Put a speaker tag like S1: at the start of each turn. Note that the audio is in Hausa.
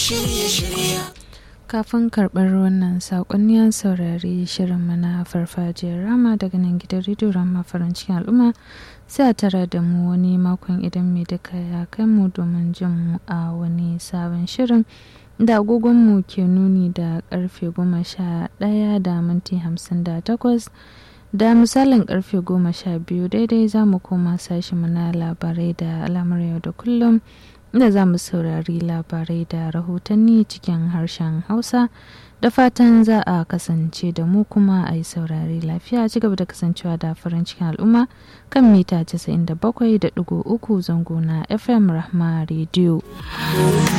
S1: kafin karɓar wannan saƙonni an saurari shirin mana farfajiyar rama daga nan gidan rediyo rama farin cikin al'umma sai a tara da mu wani makon idan mai duka ya kai mu domin jin mu a wani sabon shirin da agogonmu ke nuni da karfe goma sha ɗaya da minti hamsin da takwas da misalin karfe goma sha biyu daidai za mu koma sashi na labarai da al'amur yau da kullum inda za mu saurari labarai da rahotanni cikin harshen hausa da fatan za a kasance da mu kuma a yi saurari lafiya ci gaba da kasancewa da farin cikin al'umma kan mita 97.3 zango na fm rahma radio